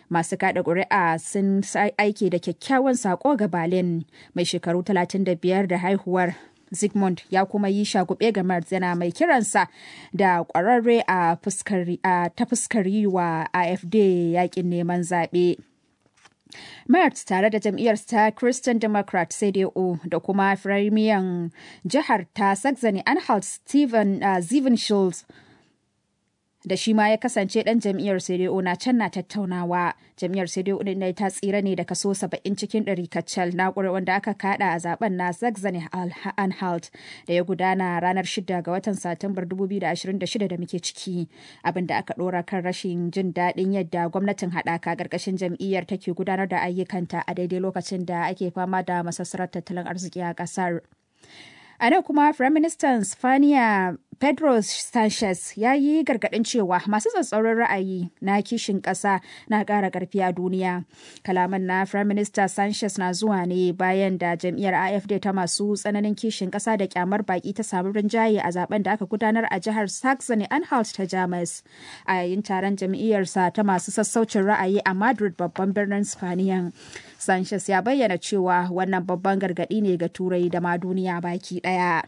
masu kada ƙuri'a sun aiki da kyakkyawan sako ga berlin mai shekaru 35 da haihuwar Zygmunt ya kuma yi shagube ga Merz yana mai kiransa da kwararre a ta fuskar yi wa AFD yakin neman zaɓe. Merz tare da jam'iyyar ta Christian Democrat CDU da kuma firimiyan jihar ta Saxony Anhalt Steven uh, Steven Schulz da shi ma ya kasance dan jam'iyyar CDU na can na tattaunawa. Jam'iyyar CDU din dai ta tsira ne da kaso 70 cikin 100 kacal na wanda aka kada a zaben na Saxony Anhalt da ya gudana ranar 6 ga watan Satumbar 2026 da muke ciki. Abin da aka dora kan rashin jin daɗin yadda gwamnatin haɗaka ƙarƙashin jam'iyyar take gudanar da ayyukanta a daidai lokacin da ake fama da masassarar tattalin arziki a ƙasar. A nan kuma Firaministan Spaniya Pedro Sanchez ya yi gargaɗin cewa masu tsatsauran ra'ayi na kishin ƙasa na ƙara ƙarfi a duniya. Kalaman na Firaminista Sanchez na zuwa ne bayan da jam'iyyar AFD ta masu tsananin kishin ƙasa da kyamar baƙi ta samu rinjaye a zaben da aka gudanar a jihar Saxony Anhalt ta Jamus. A yayin taron jam'iyyarsa ta masu sassaucin ra'ayi a Madrid babban birnin Spaniya. Sanchez ya bayyana cewa wannan babban gargaɗi ne ga Turai da ma duniya baki ɗaya.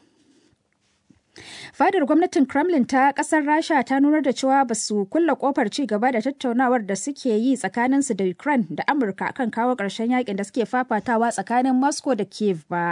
Fadar gwamnatin Kremlin ta kasar Rasha ta nunar da cewa ba su kulla kofar ci gaba da tattaunawar da suke yi tsakaninsu da Ukraine da Amurka kan kawo ƙarshen yakin da suke fafatawa tsakanin Moscow da Kiev ba.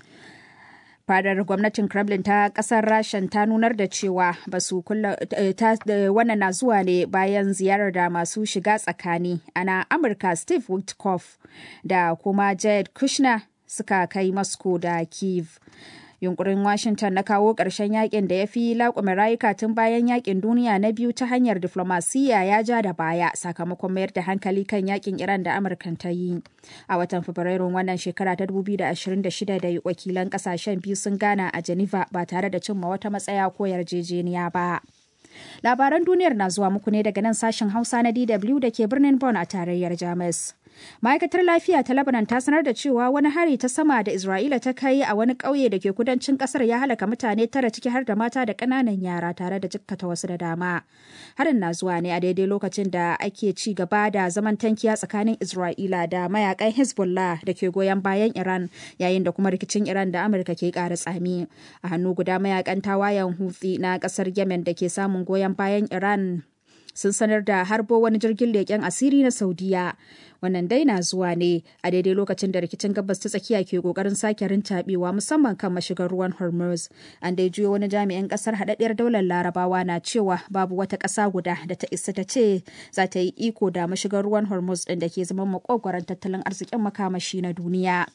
Fadar gwamnatin Kremlin ta kasar Rashan ta nunar da cewa ba su kulla wannan na zuwa ne bayan ziyarar da masu shiga tsakani ana Amurka Steve Witkoff da kuma Jared Kushner suka kai Moscow da Kiev. yunkurin washington na kawo ƙarshen yakin da ya fi laƙume rayuka tun bayan yakin duniya na biyu ta hanyar diflomasiyya ya ja da baya sakamakon mayar da hankali kan yakin iran da amurkan ta yi a watan fabrairun wannan shekara ta 2026 da wakilan ƙasashen biyu sun gana a geneva ba tare da cimma wata matsaya ko yarjejeniya ba labaran duniyar na zuwa muku ne daga nan sashen hausa na dw da ke birnin bonn a tarayyar jamus ma'aikatar lafiya ta lebanon ta sanar da cewa wani hari ta sama da isra'ila ta kai a wani ƙauye da ke kudancin ƙasar ya halaka mutane tara ciki har da mata da ƙananan yara tare da jikkata wasu da dama harin na zuwa ne a daidai lokacin da ake ci gaba da zaman tankiya tsakanin isra'ila da mayakan hezbollah da ke goyon bayan iran yayin da kuma rikicin iran da amurka ke ƙara tsami a hannu guda mayakan tawayen hutsi na ƙasar yemen da ke samun goyon bayan iran sun sanar da harbo wani jirgin leƙen asiri na saudiya wannan dai na zuwa ne a daidai lokacin da rikicin gabas ta tsakiya ke kokarin sake rintaɓewa musamman kan mashigar ruwan hormuz an dai juyo wani jami'in kasar haɗaɗɗiyar daular larabawa na cewa babu wata ƙasa guda da ta isa ta ce za ta yi iko da mashigar ruwan hormuz ɗin da ke zama makogwaron tattalin arzikin makamashi na duniya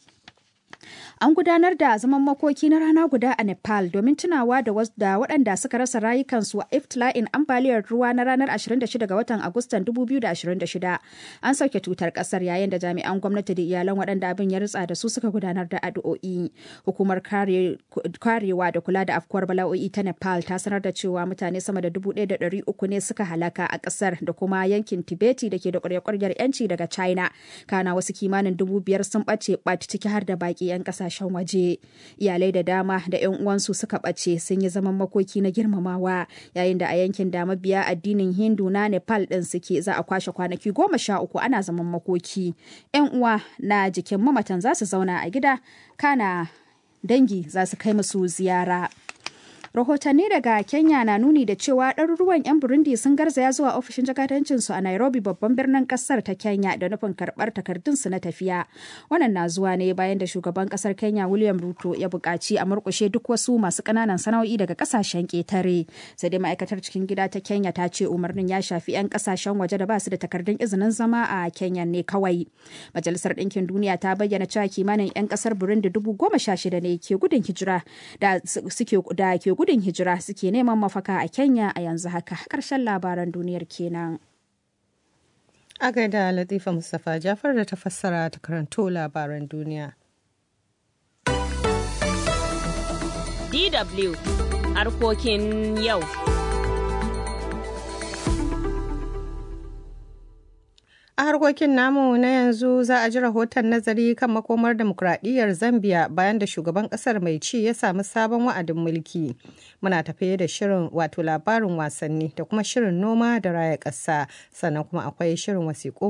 An gudanar da zaman makoki na rana guda a Nepal domin tunawa da waɗanda suka rasa rayukansu a iftila'in ambaliyar ruwa na ranar 26 ga watan Agustan 2026. An sauke tutar ƙasar yayin da jami'an gwamnati da iyalan waɗanda abin ya ritsa da su suka gudanar da addu'o'i. Hukumar karewa da kula da afkuwar bala'o'i ta Nepal ta sanar da cewa mutane sama da 1,300 ne suka halaka a ƙasar da kuma yankin Tibeti da ke da ƙwarya-ƙwaryar 'yanci daga China. Kana wasu kimanin dubu biyar sun ɓace ɓat ciki har da baƙi 'yan kasashen waje iyalai da dama da 'yan uwansu suka ɓace sun yi zaman makoki na girmamawa yayin da a yankin da mabiya addinin hindu na nepal ɗin suke za a kwashe kwanaki goma sha uku ana zaman makoki 'yan uwa na jikin mamatan za su zauna a gida kana dangi za su kai musu ziyara rahotanni daga kenya na nuni da cewa ɗaruruwan 'yan burundi sun garzaya zuwa ofishin jakadancinsu a nairobi babban birnin ƙasar ta kenya da nufin karɓar takardunsu na tafiya wannan na zuwa ne bayan da shugaban ƙasar kenya william ruto ya buƙaci a murƙushe duk wasu masu ƙananan sana'o'i daga ƙasashen ƙetare sai dai ma'aikatar cikin gida ta kenya ta ce umarnin ya shafi 'yan ƙasashen waje da ba su da takardun izinin zama a kenya ne kawai majalisar ɗinkin duniya ta bayyana cewa kimanin 'yan ƙasar burundi dubu goma sha shida ne ke gudun hijira da suke da ke gudun hijira suke neman mafaka a Kenya a yanzu haka. Ƙarshen labaran duniyar kenan. A gaida Latifa Mustapha Jafar da ta fassara ta karanto labaran duniya. DW harkokin yau. A harkokin namu na yanzu za a ji rahoton nazari kan makomar demokuraɗiyyar Zambia bayan da shugaban ƙasar mai ci ya samu sabon wa'adin mulki. Muna tafiye da shirin wato labarin wasanni da kuma shirin noma da raya ƙasa sannan kuma akwai shirin wasiƙu